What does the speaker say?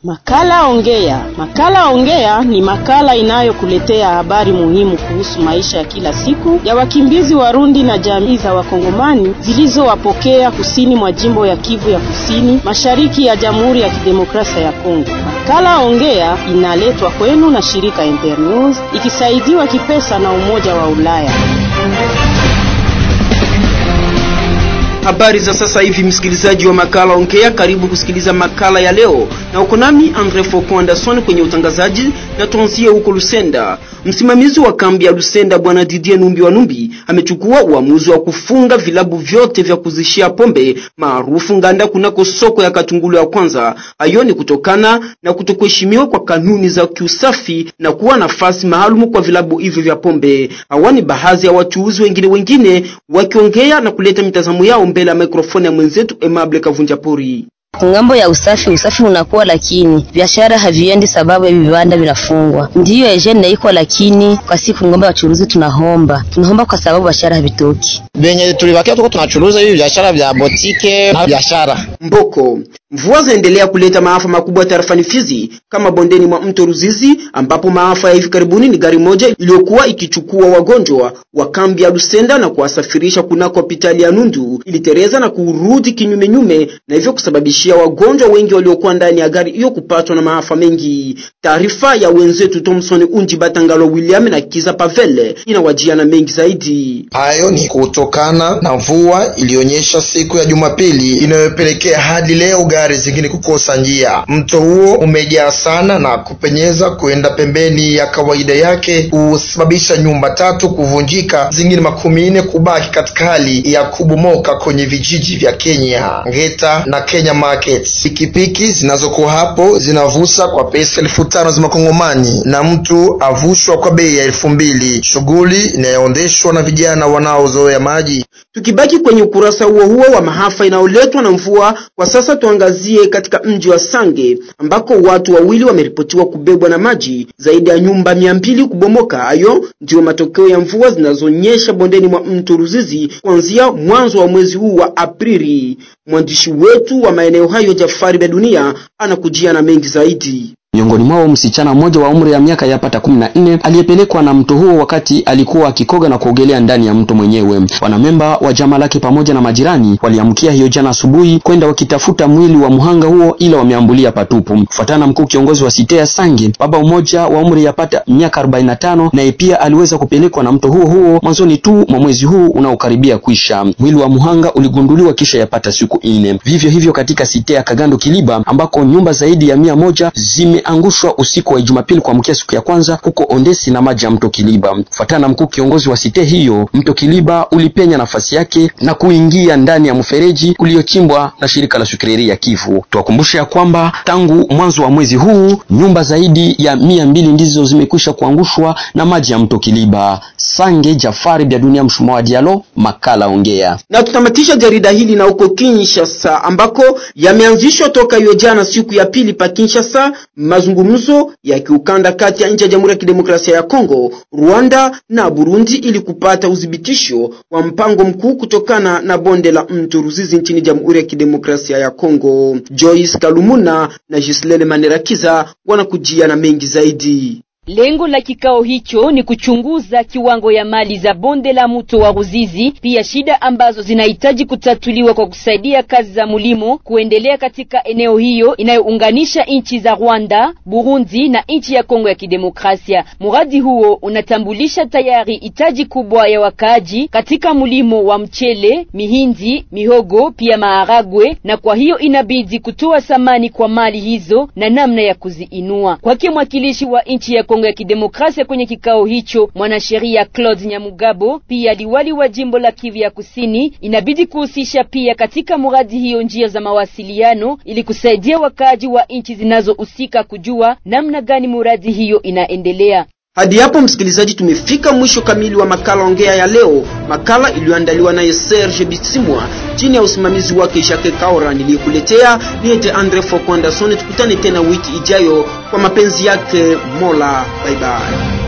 Makala Ongea. Makala Ongea ni makala inayokuletea habari muhimu kuhusu maisha ya kila siku ya wakimbizi Warundi na jamii za Wakongomani zilizowapokea kusini mwa jimbo ya Kivu ya Kusini, mashariki ya Jamhuri ya Kidemokrasia ya Kongo. Makala Ongea inaletwa kwenu na shirika Internews ikisaidiwa kipesa na Umoja wa Ulaya. Habari za sasa hivi, msikilizaji wa makala Ongea, karibu kusikiliza makala ya leo, na uko nami Andre Foko Anderson kwenye utangazaji, na tuanzie huko Lusenda. Msimamizi wa kambi ya Lusenda Bwana Didier Numbi wa Numbi amechukua uamuzi wa kufunga vilabu vyote vya kuzishia pombe maarufu nganda kunako soko ya Katungulu ya kwanza. Hayo ni kutokana na kutokuheshimiwa kwa kanuni za kiusafi na kuwa nafasi maalumu kwa vilabu hivyo vya pombe. Hawani baadhi ya wachuuzi wengine wengine wakiongea na kuleta mitazamo yao mbele ya mikrofoni ya mwenzetu Emable Kavunja Pori. Ngambo ya usafi, usafi unakuwa, lakini biashara haviendi sababu hivi viwanda vinafungwa. Ndiyo ejene iko, lakini kwa siku ngombe wachuruzi tunahomba, tunahomba kwa sababu biashara havitoki. Benye tulibakia tuko tunachuruza hivi biashara vya botike na biashara Mboko. Mvua zaendelea kuleta maafa makubwa tarafani Fizi, kama bondeni mwa mto Ruzizi, ambapo maafa ya hivi karibuni ni gari moja iliyokuwa ikichukua wagonjwa wa kambi ya Lusenda na kuwasafirisha kunako hospitali ya Nundu ilitereza na kurudi kinyume nyume, na hivyo kusababishia wagonjwa wengi waliokuwa ndani ya gari hiyo kupatwa na maafa mengi. Taarifa ya wenzetu Thomson Unji Batangalo William na Kiza Pavele inawajia na mengi zaidi. Hayo ni kutokana na mvua iliyonyesha siku ya Jumapili inayopelekea hadi leo gari zingine kukosa njia. Mto huo umejaa sana na kupenyeza kuenda pembeni ya kawaida yake, husababisha nyumba tatu kuvunjika, zingine makumi nne kubaki katika hali ya kubomoka kwenye vijiji vya Kenya Ngeta na Kenya Market. Pikipiki zinazokuwa hapo zinavusa kwa pesa elfu tano za makongomani na mtu avushwa kwa bei ya elfu mbili shughuli inayoendeshwa na vijana wanaozoea maji. Tukibaki kwenye ukurasa huo huo wa maafa inayoletwa na mvua, kwa sasa tuangazie katika mji wa Sange ambako watu wawili wameripotiwa kubebwa na maji, zaidi ya nyumba mia mbili kubomoka. Hayo ndiyo matokeo ya mvua zinazonyesha bondeni mwa mto Ruzizi kuanzia mwanzo wa mwezi huu wa Aprili. Mwandishi wetu wa maeneo hayo Jafari Bedunia anakujia na mengi zaidi. Miongoni mwao msichana mmoja wa umri ya miaka yapata kumi na nne aliyepelekwa na mto huo wakati alikuwa akikoga na kuogelea ndani ya mto mwenyewe. Wanamemba wa jamaa lake pamoja na majirani waliamkia hiyo jana asubuhi kwenda wakitafuta mwili wa mhanga huo, ila wameambulia patupu. Kufuatana na mkuu kiongozi wa Sitea Sange, baba mmoja wa umri yapata miaka arobaini na tano naye pia aliweza kupelekwa na mto huo huo mwanzoni tu mwa mwezi huu unaokaribia kwisha. Mwili wa mhanga uligunduliwa kisha yapata siku nne. Vivyo hivyo katika Sitea Kagando Kiliba ambako nyumba zaidi ya mia moja zime angushwa usiku wa Jumapili kuamkia siku ya kwanza huko Ondesi na maji ya mto Kiliba. Kufuatana na mkuu kiongozi wa site hiyo, mto Kiliba ulipenya nafasi yake na kuingia ndani ya mfereji uliochimbwa na shirika la Sukireri ya Kivu. Tuwakumbushe ya kwamba tangu mwanzo wa mwezi huu nyumba zaidi ya mia mbili ndizo zimekwisha kuangushwa na maji ya mto Kiliba. Sange Jafari bya dunia mshuma wa Dialo, makala ongea. Na tutamatisha jarida hili na huko Kinshasa ambako yameanzishwa toka hiyo jana siku ya pili pa Kinshasa mazungumzo ya kiukanda kati ya nchi ya Jamhuri ya Kidemokrasia ya Kongo, Rwanda na Burundi ili kupata udhibitisho wa mpango mkuu kutokana na bonde la mto Ruzizi nchini Jamhuri ya Kidemokrasia ya Kongo. Joyce Kalumuna na Gislele Manerakiza wanakujia na mengi zaidi. Lengo la kikao hicho ni kuchunguza kiwango ya mali za bonde la mto wa Ruzizi, pia shida ambazo zinahitaji kutatuliwa kwa kusaidia kazi za mulimo kuendelea katika eneo hiyo inayounganisha nchi za Rwanda, Burundi na nchi ya Kongo ya Kidemokrasia. Mradi huo unatambulisha tayari hitaji kubwa ya wakaaji katika mulimo wa mchele, mihindi, mihogo pia maharagwe, na kwa hiyo inabidi kutoa thamani kwa mali hizo na namna ya kuziinua. Kwake mwakilishi wa nchi ya Kongo ya Kidemokrasia kwenye kikao hicho, mwanasheria Claude Nyamugabo, pia liwali wa jimbo la Kivu ya Kusini, inabidi kuhusisha pia katika mradi hiyo njia za mawasiliano ili kusaidia wakaaji wa nchi zinazohusika kujua namna gani mradi hiyo inaendelea. Hadi hapo msikilizaji, tumefika mwisho kamili wa makala ongea ya leo, makala iliyoandaliwa naye Serge Bitsimwa chini ya usimamizi wake Jacques Kaora. Niliyekuletea niite Andre Foko Anderson. Tukutane tena wiki ijayo kwa mapenzi yake Mola. Bye bye.